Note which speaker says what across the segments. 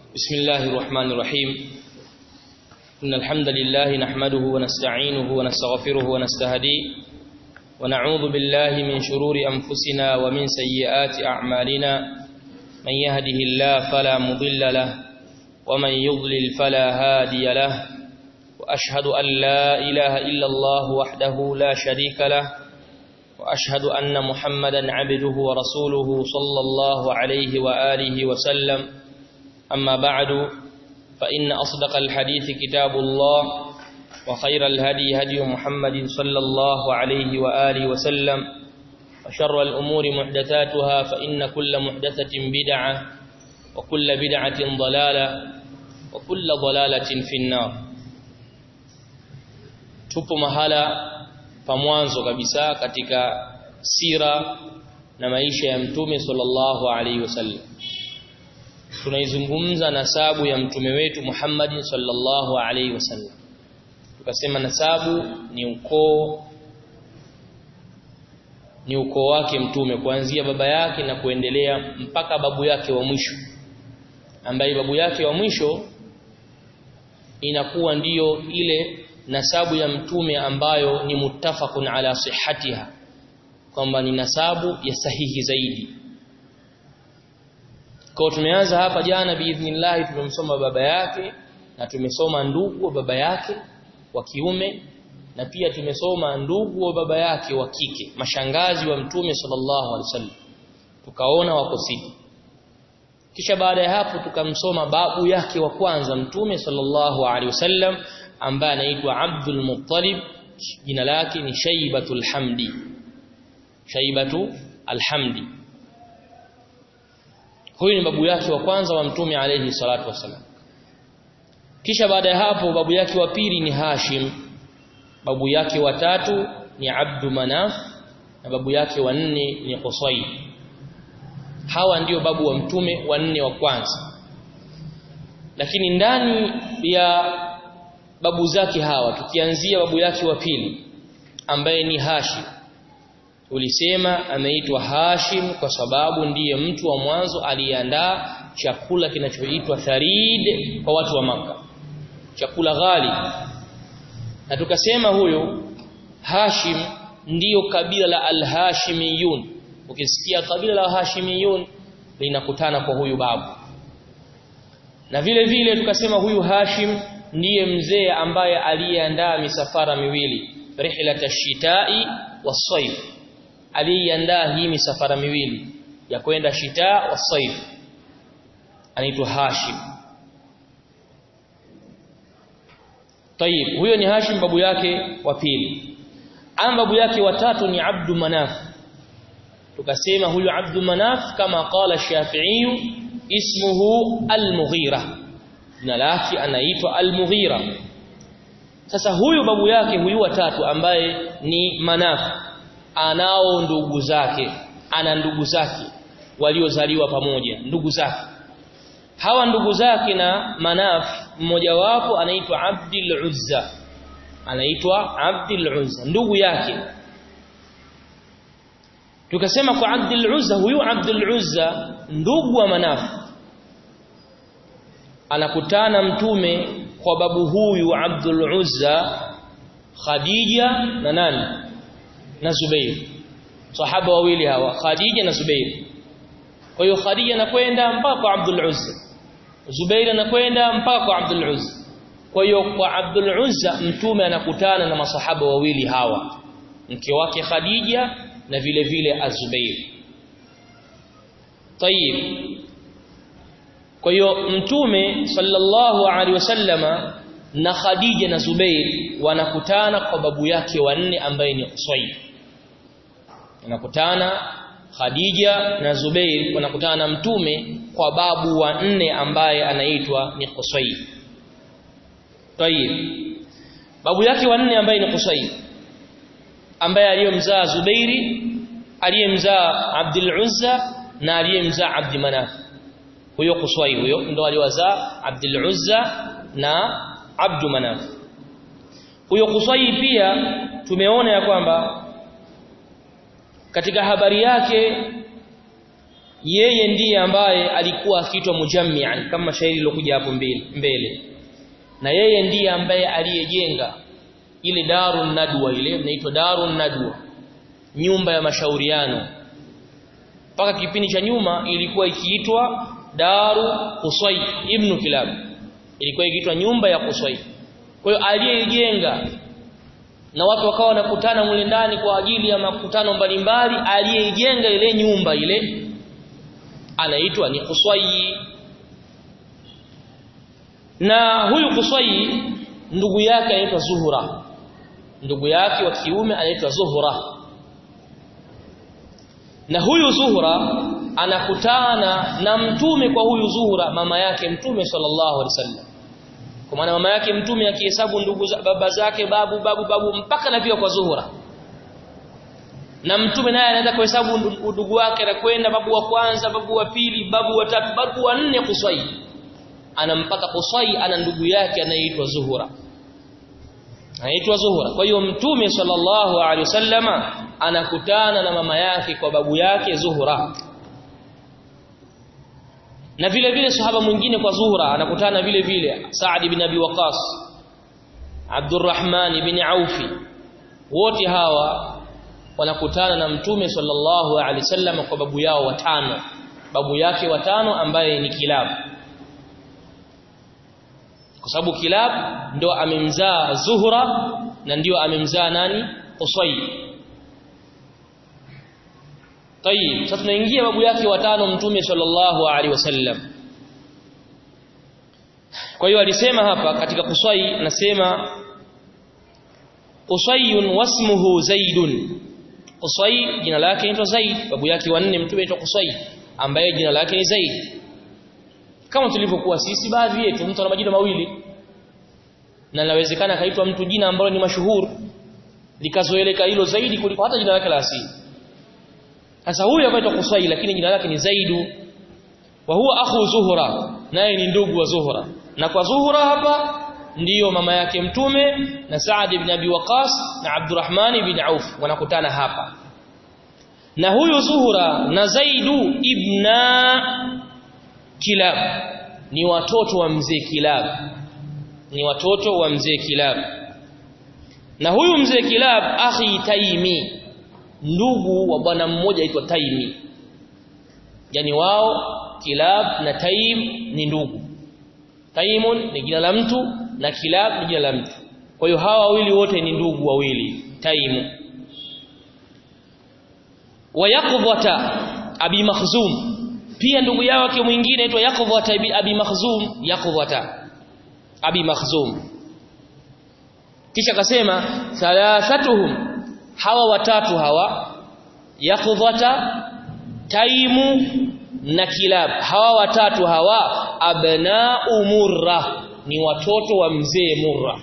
Speaker 1: بسم الله الرحمن الرحيم إن الحمد لله نحمده ونستعينه ونستغفره ونستهديه ونعوذ بالله من شرور أنفسنا ومن سيئات أعمالنا من يهده الله فلا مضل له ومن يضلل فلا هادي له وأشهد أن لا إله إلا الله وحده لا شريك له وأشهد أن محمدا عبده ورسوله صلى الله عليه وآله وسلم أما بعد فإن أصدق الحديث كتاب الله وخير الهدي هدي محمد صلى الله عليه وآله وسلم وشر الأمور محدثاتها فإن كل محدثة بدعة وكل بدعة ضلالة وكل ضلالة في النار tupo mahala pa mwanzo kabisa katika sira na maisha ya mtume sallallahu alaihi wasallam tunaizungumza nasabu ya mtume wetu Muhammad sallallahu alaihi wasallam tukasema nasabu ni ukoo ni ukoo wake mtume kuanzia baba yake na kuendelea mpaka babu yake wa mwisho ambaye babu yake wa mwisho inakuwa ndiyo ile nasabu ya mtume ambayo ni muttafaqun ala sihhatiha kwamba ni nasabu ya sahihi zaidi kwa tumeanza hapa jana biidhnillah tumemsoma baba yake na tumesoma ndugu wa baba yake wa kiume na pia tumesoma ndugu wa baba yake wa kike mashangazi wa mtume sallallahu alaihi wasallam tukaona wako sita kisha baada ya hapo tukamsoma babu yake wa kwanza mtume sallallahu alaihi wasallam ambaye anaitwa Abdul Muttalib jina lake ni Shaybatul Hamdi Shaybatu Alhamdi huyu ni babu yake wa kwanza wa mtume alayhi salatu wasallam kisha baada ya hapo babu yake wa pili ni Hashim babu yake wa tatu ni Abdu Manaf na babu yake wa nne ni Qusay hawa ndio babu wa mtume wa nne wa kwanza lakini ndani ya babu zake hawa tukianzia babu yake wa pili ambaye ni Hashim ulisema ameitwa Hashim kwa sababu ndiye mtu wa mwanzo aliyeandaa chakula kinachoitwa tharid kwa watu wa maka chakula ghali na tukasema huyo Hashim ndiyo kabila la al-Hashimiyun ukisikia kabila la Hashimiyun linakutana kwa huyu babu na vile vile tukasema huyu Hashim ndiye mzee ambaye aliyeandaa misafara miwili rihlat ash-shita'i was-sayf aliyeandaa hii misafara miwili ya kwenda shita was-sayf anaitwa Hashim Tayib huyo ni Hashim babu yake wa pili ama babu yake wa tatu ni Abdu Manaf tukasema huyu Abdu Manaf kama qala Shafi'i ismuhu al-Mughira jina lake anaitwa Al-Mughira sasa huyu babu yake huyu watatu ambaye ni Manaf anao ndugu zake ana ndugu zake waliozaliwa pamoja ndugu zake hawa ndugu zake na Manaf mmoja wapo anaitwa Abdul Uzza anaitwa Abdul Uzza ndugu yake tukasema kwa Abdul Uzza huyu Abdul Uzza ndugu wa Manaf anakutana mtume kwa babu huyu Abdul Uzza Khadija na nani na Zubair sahaba wawili hawa Khadija na Zubair kwa hiyo Khadija anakwenda mpaka kwa Abdul Uzza Zubair anakwenda mpaka kwa Abdul Uzza kwa hiyo kwa Abdul Uzza mtume anakutana na masahaba wawili hawa mke wake Khadija na vile vile Az-Zubair Tayib kwa hiyo mtume sallallahu alaihi wasallama na Khadija na Zubair wanakutana kwa babu yake wanne ambaye ni Qusay wanakutana Khadija na Zubair wanakutana na mtume kwa babu wa nne ambaye anaitwa ni Qusay Tayib babu yake wa nne ambaye ni Qusay ambaye aliyemzaa Zubairi aliyemzaa Abdul Uzza na aliyemzaa Abd Manaf huyo Qusay huyo ndo aliwazaa Abdul Uzza na Abd Manaf huyo Qusay pia tumeona ya kwamba katika habari yake yeye ndiye ambaye alikuwa akiitwa mujammi'an kama shairi lilokuja hapo mbele mbele na yeye ndiye ambaye aliyejenga ile darun nadwa ile inaitwa darun nadwa nyumba ya mashauriano mpaka kipindi cha nyuma ilikuwa ikiitwa daru Qusay ibn Kilab ilikuwa ikiitwa nyumba ya Qusay kwa hiyo aliyejenga na watu wakawa wanakutana mule ndani kwa ajili ya makutano mbalimbali aliyejenga ile nyumba ile anaitwa ni Qusay na huyu Qusay ndugu yake anaitwa Zuhra ndugu yake wa kiume anaitwa Zuhra na huyu Zuhra anakutana na mtume kwa huyu Zuhra mama yake mtume sallallahu alaihi wasallam kwa maana mama yake mtume akihesabu ndugu za baba zake babu babu babu mpaka nafika kwa Zuhra na mtume naye anaenda kuhesabu ndugu wake na kwenda babu wa kwanza babu wa pili babu wa tatu babu wa nne Qusay anampata Qusay ana ndugu yake anaitwa Zuhra anaitwa Zuhra kwa hiyo mtume sallallahu alaihi wasallama anakutana na mama yake kwa babu yake Zuhra na vile vile sahaba mwingine kwa Zuhra anakutana vile vile Saad ibn Abi Waqas Abdurrahman ibn Auf wote hawa wanakutana na mtume sallallahu alaihi wasallam kwa babu yao watano babu yake watano ambaye ni Kilab kwa sababu Kilab ndo amemzaa Zuhra na ndio amemzaa nani Qusay Tayib sasa tunaingia babu yake watano mtume sallallahu alaihi wasallam Kwa hiyo alisema hapa katika Qusay anasema Qusayun wasmuhu Zaidun Qusay jina lake inaitwa Zaid babu yake wanne mtume anaitwa Qusay ambaye jina lake ni Zaid kama tulivyokuwa sisi baadhi yetu mtu ana majina mawili na inawezekana kaitwa mtu jina ambalo ni mashuhuri likazoeleka hilo zaidi kuliko hata jina lake la asili sasa huyu anaitwa Qusay lakini jina lake ni Zaidu wa huwa akhu Zuhra naye ni ndugu wa Zuhra na kwa Zuhra hapa ndiyo mama yake mtume na Saad ibn Abi Waqas na Abdurrahman ibn Auf wanakutana hapa na huyu Zuhra na Zaidu ibna Kilab ni watoto wa mzee Kilab ni watoto wa mzee Kilab na huyu mzee Kilab akhi Taimi ndugu wa bwana mmoja aitwa Taimi yani wao Kilab na Taim ni ndugu Taimun ni jina la mtu na Kilab ni jina la mtu kwa hiyo hawa wawili wote ni ndugu wawili Taimu wa Yaqdhata Abi Makhzum pia ndugu yake mwingine aitwa Yaqdhata Abi Makhzum Yaqdhata Abi Makhzum kisha akasema thalathatuhum hawa watatu hawa Yaqdhata Taimu na Kilab hawa watatu hawa abna'u Murra ni watoto wa mzee Murra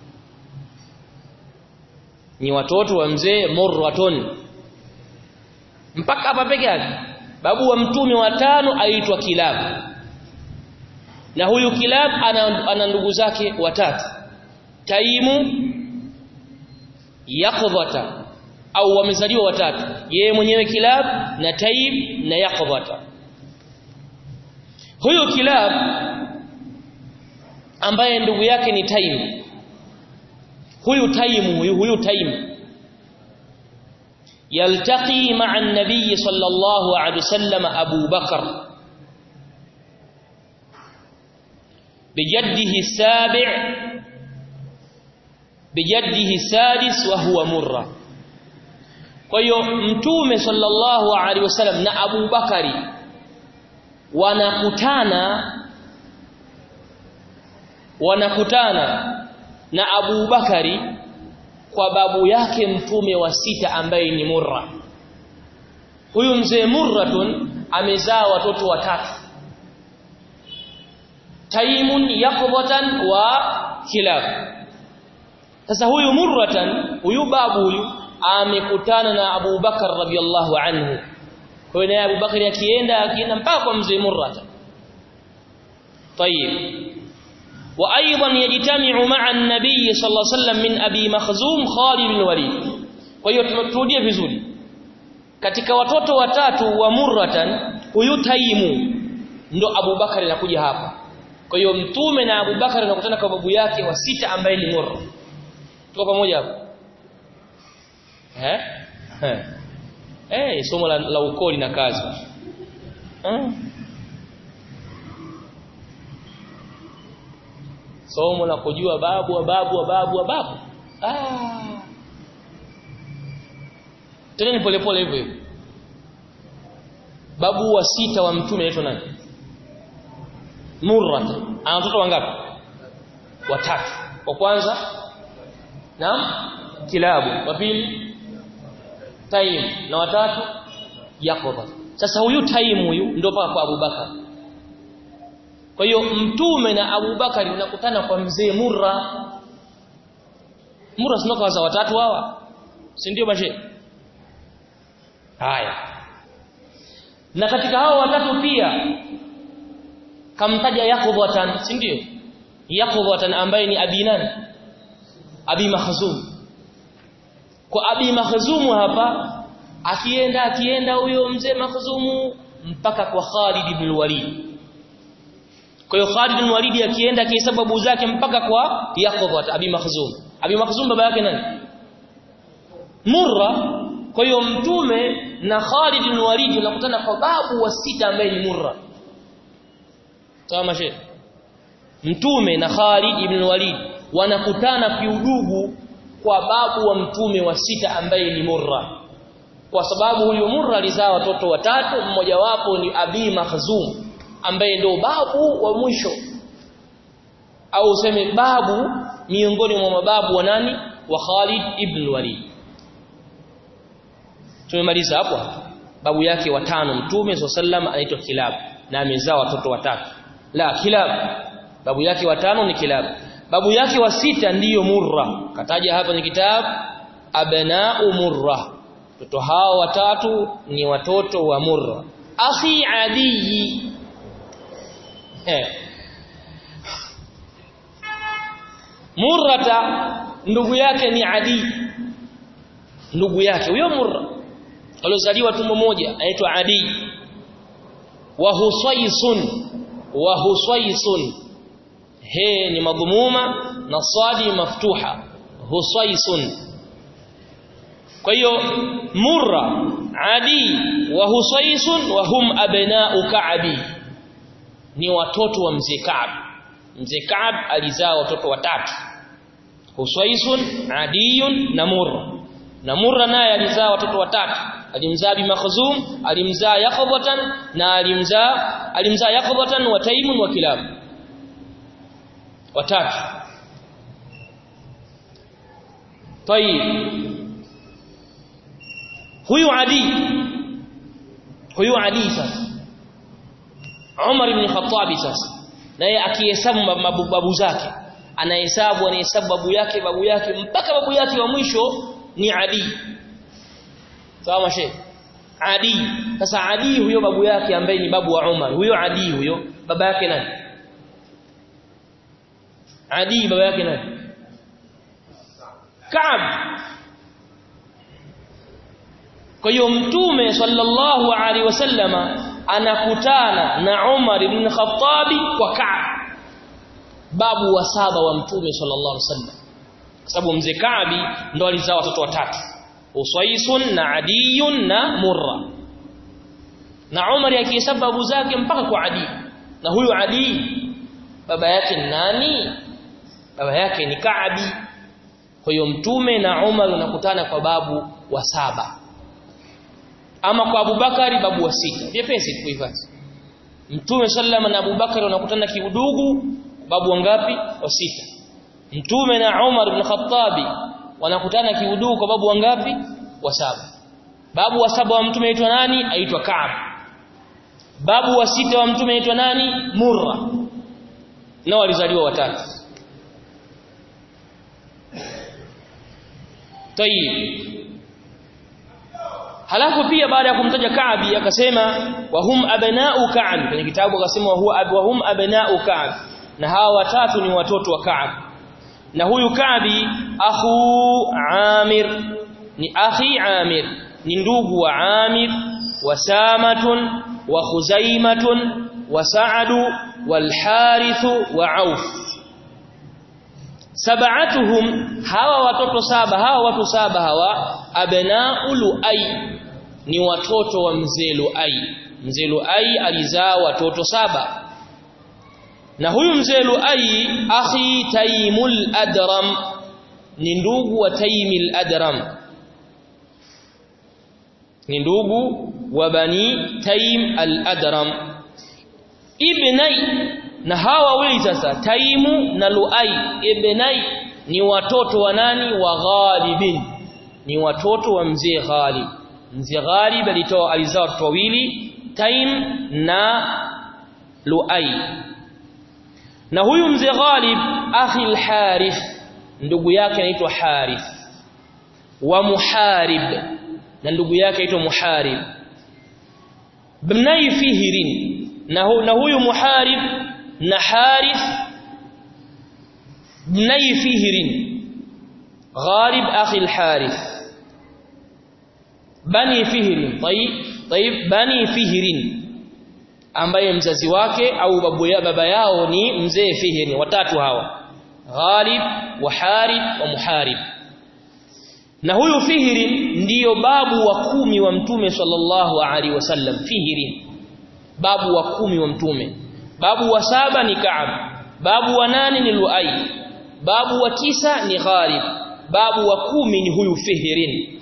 Speaker 1: ni watoto wa mzee Murratun mpaka hapa peke yake babu wa mtume watano aitwa Kilab na huyu Kilab ana, ana ndugu zake watatu Taimu Yaqdhata au wamezaliwa watatu yeye mwenyewe Kilab na Taib na Yaqdhata huyu Kilab ambaye ndugu yake ni Taim huyu Taim huyu huyu Taim يلتقي مع النبي صلى الله عليه وسلم أبو بكر بجده السابع بجده السادس وهو مرة kwa hiyo mtume sallallahu alaihi wasallam na Abu Bakari wanakutana wanakutana na Abu Bakari kwa babu yake mtume wa sita ambaye ni Murra huyu mzee Murratun amezaa watoto watatu Taimun Yaqbatan wa Kilab sasa huyu Murratan huyu babu huyu amekutana na Abu Bakar radhiallahu anhu kwa hiyo Abu Bakar akienda akienda mpaka kwa mzee Murratan طيب وايضا يجتمع مع النبي صلى الله عليه وسلم من ابي مخزوم خالد بن الوليد kwa hiyo tumerudie vizuri katika watoto watatu wa Murratan huyu Taimu ndo Abubakar anakuja hapa kwa hiyo mtume na Abubakar wanakutana kwa babu yake wa sita ambaye ni Murra tuko pamoja hapo eh eh eh somo la, la ukoli na kazi eh somo la kujua babu wa babu wa babu wa babu ah tena ni polepole hivyo hivyo babu wa sita wa mtume anaitwa nani Murra ana watoto wangapi watatu wa kwanza naam kilabu wa pili Taim na watatu Yakoba sasa huyu Taim huyu ndio paka kwa Abubakar kwa hiyo mtume na Abubakar unakutana kwa mzee Murra Murra sio kwa watatu hawa si ndio bashe haya na katika hao watatu pia kamtaja Yaqubatan si ndio Yaqubatan ambaye ni abi nani Abi Mahzum kwa Abi Mahzum hapa akienda akienda huyo mzee Mahzum mpaka kwa Khalid ibn Walid kwa hiyo Khalid ibn Walid akienda kihesabu zake mpaka kwa Yaqub Abi Makhzum Abi Makhzum baba yake nani Murra kwa hiyo mtume na Khalid ibn Walid wanakutana kwa babu wa sita ambaye ni Murra sawa mashe mtume na Khalid ibn Walid wanakutana kiudugu kwa babu wa mtume wa sita ambaye ni Murra kwa sababu huyo Murra alizaa watoto watatu mmoja wapo ni Abi Makhzum ambaye ndio babu wa mwisho au useme babu miongoni mwa mababu wa nani wa Khalid ibn Walid tumemaliza hapo babu yake watano mtume sallam anaitwa Kilab na amezaa watoto watatu la Kilab babu yake watano ni Kilab babu yake wa sita ndiyo Murra kataja hapa ni kitabu abna'u Murra watoto hao watatu ni watoto wa Murra akhi Adi eh Murrata ndugu yake ni Adi ndugu yake huyo Murra aliozaliwa tumbo moja anaitwa Adi wa Husaysun wa Husaysun he ni madhumuma na sadi maftuha Husaysun kwa hiyo Murra Adi wa Husaysun wa hum abna'u Ka'bi ni watoto wa mzee Ka'b mzee Ka'b alizaa watoto watatu Husaysun Adiyun na Murra na Murra naye alizaa watoto watatu alimzaa Bi Makhzum alimzaa Yaqbatan na alimzaa alimzaa Yaqbatan wa Taimun wa Kilab watatu Tayib huyu Adi huyu Adi sasa Umar ibn Khattab sasa naye akihesabu mababu zake anahesabu anahesabu babu yake babu yake mpaka babu yake wa mwisho ni Adi sawa mashe Adi sasa Adi huyo babu yake ambaye ni babu wa Umar huyo Adi huyo baba yake nani Adi baba yake nani Kaab kwa hiyo mtume sallallahu alaihi wasallama anakutana na Umar ibn Khattabi kwa Kaab babu wa saba wa mtume sallallahu alaihi wasallam kwa sababu mzee Kaabi ndo alizaa watoto watatu Usaisun na Adiyun na Murra na Umar akihesabu babu zake mpaka kwa Adi na huyu Adi baba yake ni nani baba yake ni Kaabi kwa hiyo mtume na Umar wanakutana kwa babu wa saba ama kwa Abubakari babu wa sita vyepesi kuhifadhi Mtume sallama na Abubakari wanakutana kiudugu babu wangapi wa sita Mtume na Umar ibn Khattabi wanakutana kiudugu kwa babu wangapi wa saba babu wa saba wa mtume aitwa nani aitwa Ka'b babu wa sita wa mtume aitwa nani Murra na walizaliwa watatu Tayib halafu pia baada ya kumtaja Kaabi akasema wa hum abna'u Ka'b kwenye kitabu akasema wa huwa wa hum abna'u Ka'b na hawa watatu ni watoto wa Ka'b na huyu Ka'bi akhu Amir ni akhi Amir ni ndugu wa Amir wa Samatun wa khuzaimatun wa sa'adu wal harith wa auf sab'atuhum hawa watoto saba hawa watu saba hawa abna'u lu'ay ni watoto wa mzee lu'ay mzee lu'ay alizaa watoto saba na huyu mzee lu'ay akhi taymul adram ni ndugu wa taymil adram ni ndugu wa bani taym al-adram ibnai na hawa wawili sasa taimu na luai ibnai ni watoto wa nani wa ghalibin ni watoto wa mzee ghalib mzee ghalib alitoa alizaa watoto wawili taim na luai na huyu mzee ghalib akhi al-harith ndugu yake anaitwa harith wa muharib na ndugu yake anaitwa muharib bnai fihrin na, hu, na huyu muharib na harith bnai fihrin ghalib akhi al-harith bani fihrin tayib tayib bani fihrin ambaye mzazi wake au babu ya baba yao ni mzee fihrin watatu hawa ghalib wa harith wa muharib na huyu fihrin ndiyo babu wa kumi wa mtume sallallahu alaihi wasallam fihrin babu wa kumi wa mtume babu wa saba ni Ka'ab babu wa nane ni Luai babu wa tisa ni Ghalib babu wa kumi ni huyu Fihrin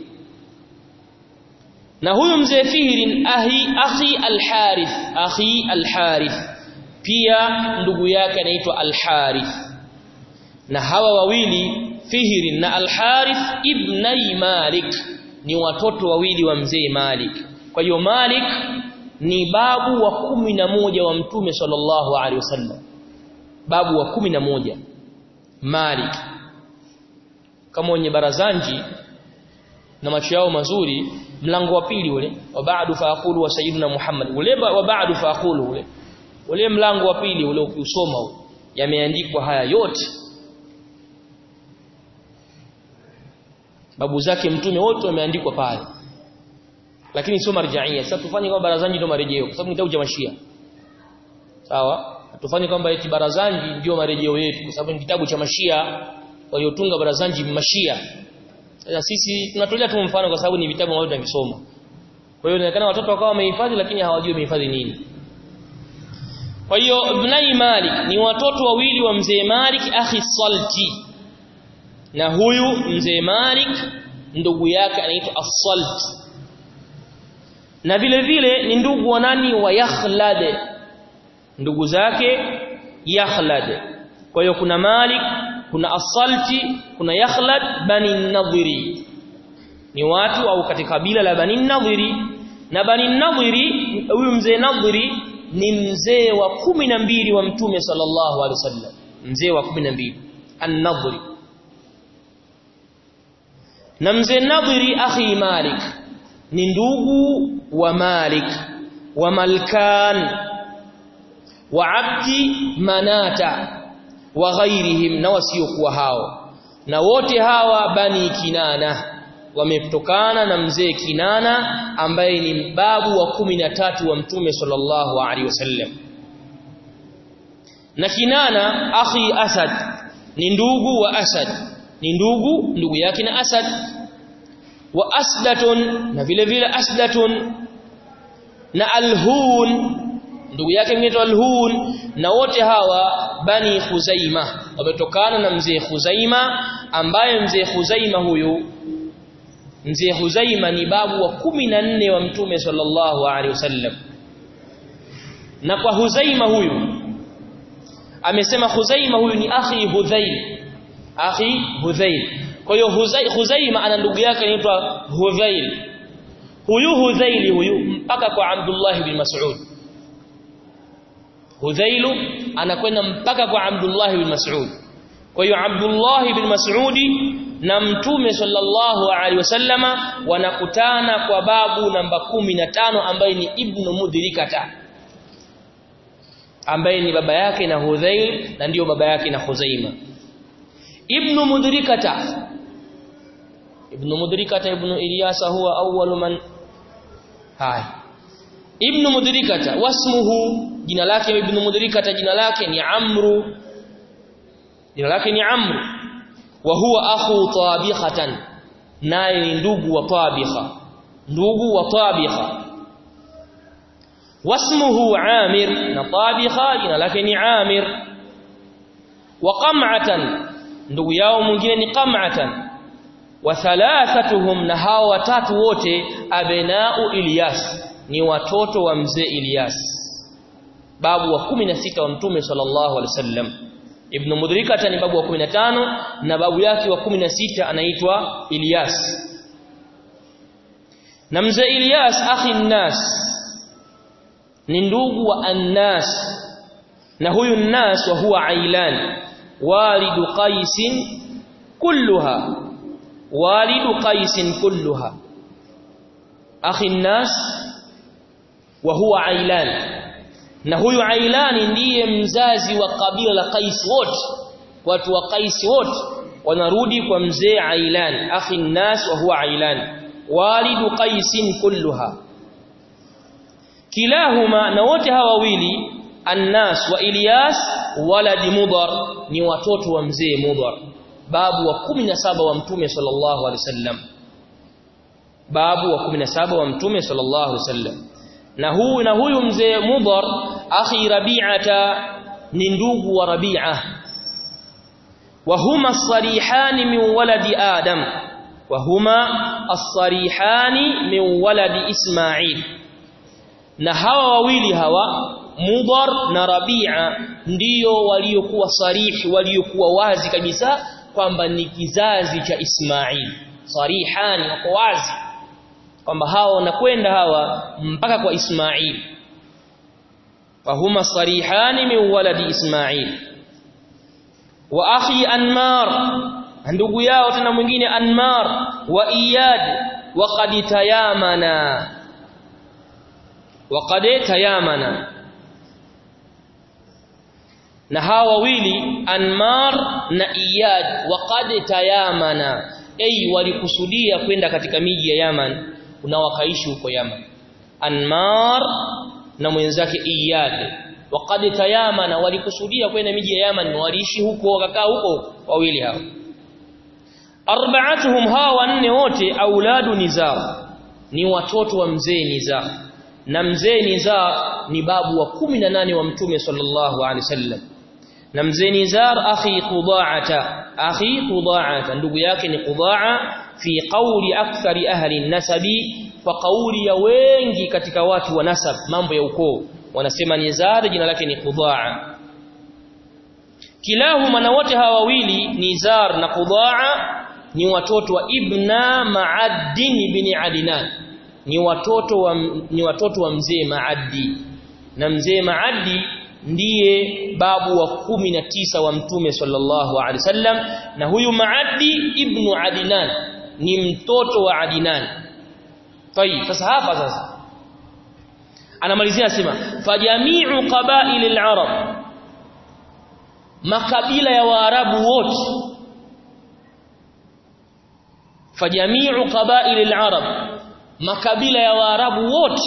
Speaker 1: na huyu mzee Fihrin ahi akhi al-Harith akhi al-Harith pia ndugu yake anaitwa al-Harith na hawa wawili Fihrin na al-Harith ibnai Malik ni watoto wawili wa mzee Malik kwa hiyo Malik ni babu wa kumi na moja wa mtume sallallahu alaihi wasallam babu wa kumi na moja Malik kama wenye barazanji na macho yao mazuri mlango wa pili ule wa ba'du faaqulu wa sayyidina Muhammad ule wa ba'du faaqulu ule ule mlango wa pili ule ukiusoma yameandikwa haya yote babu zake mtume wote wameandikwa pale lakini sio marjaia sasa tufanye kwamba barazanji ndio marejeo kwa sababu kitabu cha mashia sawa tufanye kwamba eti barazanji ndio marejeo yetu kwa sababu ni kitabu cha mashia waliotunga barazanji mashia sasa sisi tunatolea tu mfano kwa sababu ni vitabu ambavyo tunavisoma kwa hiyo inaonekana watoto wakawa wamehifadhi lakini hawajui wamehifadhi nini kwa hiyo ibnai malik ni watoto wawili wa mzee malik akhi salti na huyu mzee malik ndugu yake anaitwa as-salt na vile vile ni ndugu wa nani wa Yakhlad ndugu zake Yakhlad kwa hiyo kuna Malik kuna As-Salti kuna Yakhlad bani Nadhiri ni watu au katika kabila la bani Nadhiri na bani Nadhiri huyu mzee Nadhiri ni mzee wa kumi na mbili wa mtume sallallahu alaihi wasallam mzee wa kumi na mbili An-Nadhiri na mzee Nadhiri akhi Malik ni ndugu wa Malik wa Malkan wa Abdi Manata wa ghairihim na wasiokuwa hao na wote hawa bani Kinana wametokana na mzee Kinana ambaye ni babu wa kumi na tatu wa mtume sallallahu alaihi wasallam na Kinana akhi Asad ni ndugu wa Asad ni ndugu ndugu yake na Asad wa asdatun na vile vile asdatun na alhun ndugu yake mnaitwa alhun na wote hawa bani khuzaima wametokana na mzee khuzaima ambaye mzee khuzaima huyu mzee khuzaima ni babu wa kumi na nne wa mtume sallallahu alaihi wasallam na kwa huzaima huyu amesema khuzaima huyu ni akhi hudhail akhi hudhail kwa hiyo Huzaima ana ndugu yake anaitwa Hudhail huyu Hudhaili huyu mpaka kwa Abdullah bin Mas'ud Hudhailu anakwenda mpaka kwa Abdullah bin Mas'ud kwa hiyo Abdullah bin Mas'ud na mtume sallallahu alaihi wasallama wanakutana kwa babu namba kumi na tano ambaye ni Ibn Mudrikata ambaye ni baba yake na Hudhail na ndiyo baba yake na Khuzaima Ibn Mudrikata Ibn Mudrikata Ibn Ilyasa huwa awwalu man hai ibn mudrikata wasmuhu jina lake ibn mudrikata jina lake ni amru jina lake ni amru wa huwa akhu tabikhatan naye ni ndugu wa tabikha ndugu wa tabikha wasmuhu amir na tabikha jina lake ni amir wa qam'atan ndugu yao mwingine ni qam'atan wa thalathatuhum na hao watatu wote abna'u Ilyas ni watoto wa mzee Ilyas babu wa 16 wa mtume sallallahu alaihi wasallam ibn mudrikata ni babu wa 15 na babu yake wa 16 anaitwa Ilyas na mzee Ilyas akhi nnas ni ndugu wa annas na huyu nnas wa huwa ailan walidu qais kulluha walidu qais kulluha akhi nnas wa huwa ailan na huyu ailani ndiye mzazi wa kabila la qais wote watu wa qais wote wanarudi kwa mzee ailan akhi nnas wa huwa ailan walidu qais kulluha kilahuma na wote hawa wawili annas wa ilyas waladi mudar ni watoto wa mzee mudar babu wa 17 wa mtume sallallahu alaihi wasallam babu wa 17 wa mtume sallallahu alaihi wasallam na huyu na huyu mzee mudar akhi rabi'ata ni ndugu wa rabi'a wa huma as-sarihani min waladi adam wa huma as-sarihani min waladi isma'il na hawa wawili hawa Mudar na Rabi'a ndiyo waliokuwa sarihi waliokuwa wazi kabisa kwamba ni kizazi cha Ismail sarihani wako wazi kwamba hawa wanakwenda hawa mpaka kwa Ismail fahuma sarihani min waladi Ismail wa akhi Anmar ndugu yao tena mwingine Anmar wa Iyad wa qad tayamana wa qad tayamana na hawa wawili Anmar na Iyad waqad tayamana ay walikusudia kwenda katika miji ya Yaman na wakaishi huko Yaman Anmar na mwenzake Iyad waqad tayamana walikusudia kwenda miji ya Yaman waliishi huko wakakaa huko wawili hao arba'atuhum hawa wanne wote auladu nizar ni watoto wa mzee nizar na mzee nizar ni babu wa 18 wa mtume sallallahu alaihi wasallam na mzee Nizar akhi Qudaata akhi Qudaata ndugu yake ni Qudaa fi qawli akthari ahli nasabi kwa kauli ya wengi katika watu wa nasab mambo ya ukoo wanasema Nizar jina lake ni Qudaa kilahuma na wote hawa wawili Nizar na Qudaa ni watoto wa Ibna Ma'addin ibn Adnan ni watoto wa ni watoto wa mzee Maaddi na mzee Maaddi ndiye babu wa kumi na tisa wa mtume sallallahu alaihi wasallam na huyu Maaddi ibn Adnan ni mtoto wa Adnan tayib sasa hapa sasa anamalizia asema fajami'u qaba'il al-arab makabila ya waarabu wote fajami'u qaba'il al-arab makabila ya waarabu wote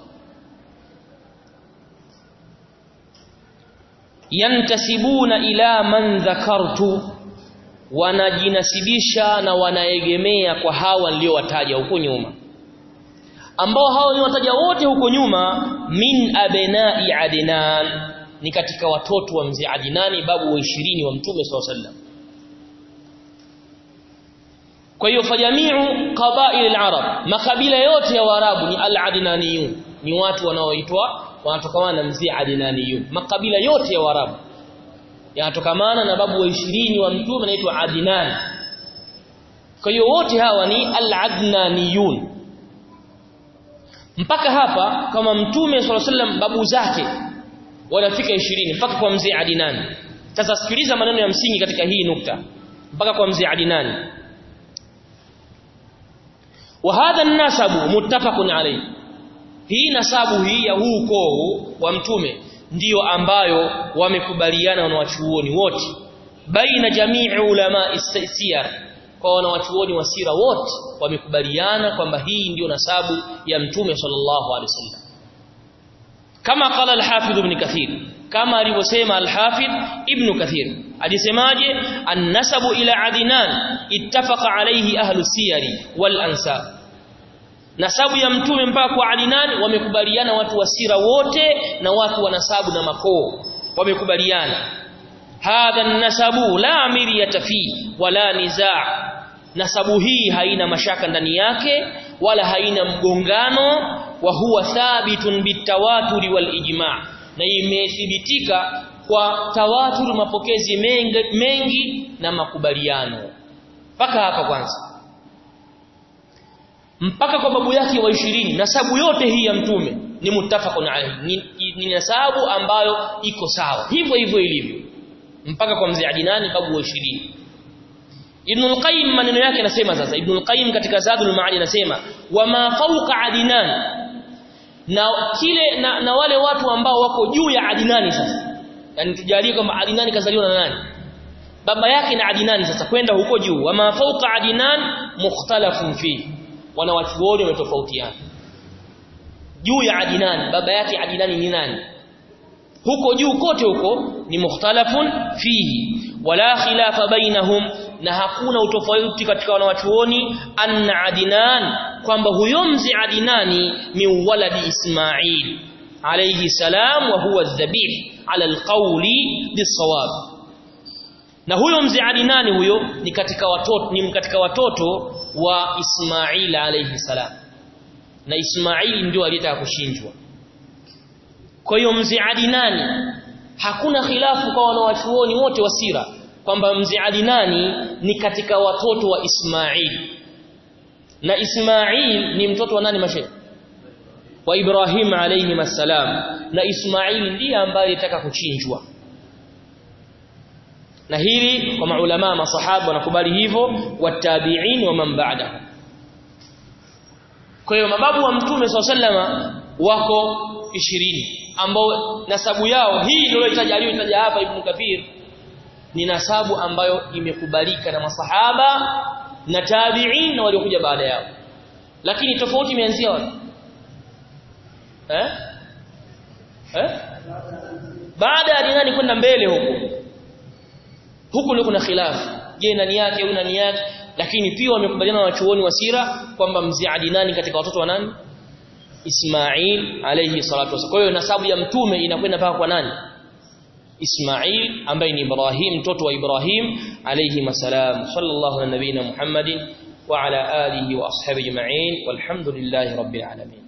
Speaker 1: yantasibuna ila man dhakartu wanajinasibisha na wanaegemea kwa hawa niliowataja huko nyuma ambao hao ni wataja wote huko nyuma min abnai adnan ni katika watoto wa mzee Adinani babu wa 20 wa mtume SAW sallam kwa hiyo fajamiu qabail al-arab makabila yote ya waarabu ni al-adnaniyun ni watu wanaoitwa wanatokamana na mzee Adnaniyun makabila yote ya Waarabu yanatokamana na babu wa 20 wa mtume anaitwa Adnan kwa hiyo wote hawa ni al-Adnaniyun mpaka hapa kama mtume swalla sallam babu zake wanafika 20 mpaka kwa mzee Adnan sasa sikiliza maneno ya msingi katika hii nukta mpaka kwa mzee Adnan wa hadha an-nasabu muttafaqun alayhi hii nasabu hii ya huu ukoo wa mtume ndiyo ambayo wamekubaliana wanawachuoni wote baina jamii ulama siyar kwa wanawachuoni wa sira wote wamekubaliana kwamba hii ndiyo nasabu ya mtume sallallahu alaihi wasallam kama qala al-hafidh ibn kathir kama alivyosema al-hafidh ibn kathir alisemaje an-nasabu ila adnan ittafaqa alayhi ahlu siyari wal ansab nasabu ya mtume mpaka kwa adnan wamekubaliana watu wa sira wote na watu wa nasabu na makoo wamekubaliana hadha an-nasabu la amiriyata fi wala nizaa nasabu hii haina mashaka ndani yake wala haina mgongano wa huwa thabitun bitawaturi wal ijma' na imethibitika kwa tawatur mapokezi mengi, mengi na makubaliano mpaka hapa kwanza mpaka kwa babu yake wa 20 nasabu yote hii ya mtume ni muttafaqun alayhi ni, ni nasabu ambayo iko sawa hivyo hivyo ilivyo mpaka kwa mzee Adinani babu wa 20 Ibn al-Qayyim maneno yake anasema sasa Ibn al-Qayyim katika Zadul Ma'ad anasema wama fawqa Adnan na kile na, na wale watu ambao wako juu ya Adinani sasa yani tujalie kwamba Adinani kazaliwa na nani baba yake na Adinani sasa kwenda huko juu wama fawqa Adnan mukhtalafun fi wanawachuoni wametofautiana juu ya Adinani baba yake Adinani ni nani huko juu kote huko ni mukhtalafun fihi wala khilafa bainahum na hakuna utofauti katika wanawachuoni anna adnan kwamba huyo mzi adinani min waladi ismail alayhi salam wa huwa dhabih ala alqawli bisawab na huyo mzi adinani huyo ni katika watoto ni katika watoto wa ismail alayhi salam na ismail ndio aliyetaka kushinjwa kwa hiyo mzi adinani hakuna khilafu kwa wanawachuoni wote wa sira kwamba mzee Adinani ni katika watoto wa Ismail na Ismail ni mtoto wa nani mashe wa Ibrahim alayhi masalam na Ismail ndiye ambaye alitaka kuchinjwa na hili kwa maulama masahaba wanakubali hivyo watabi'in wa man ba'da kwa hiyo mababu wa mtume sallama wako 20 ambao nasabu yao hii ndio aliyotaja hapa Ibn Kathir ni nasabu ambayo imekubalika na masahaba na tabi'in na waliokuja baada yao lakini tofauti imeanzia wapi eh eh baada ya dinani kwenda mbele huko huku ndio kuna khilafu je nani yake au nani yake lakini pia wamekubaliana na wachuoni wa sira kwamba mzee Adinani katika watoto wa nani Ismail alayhi salatu wasallam kwa hiyo nasabu ya mtume inakwenda mpaka kwa nani Ismail ambaye ni Ibrahim mtoto wa Ibrahim alayhi masalam sallallahu ala nabina Muhammadin wa ala alihi wa ashabihi ajma'in walhamdulillahi rabbil alamin